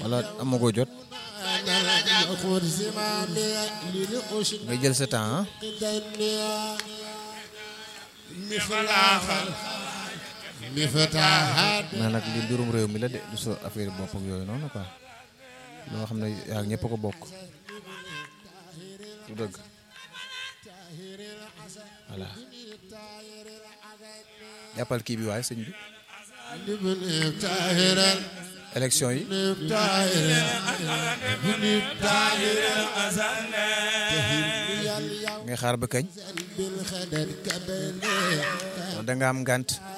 wala amagoo jot nga jël sa temps ah mais nag li mbirum réew mi la de du sa affaire bopp ak yooyu noonu quoi loo xam ne yaa ñëpp ko bokk du dëgg voilà jàppal kii bi waaye sëñ bi élection yi ngay xaar ba kañ da nga am ngànt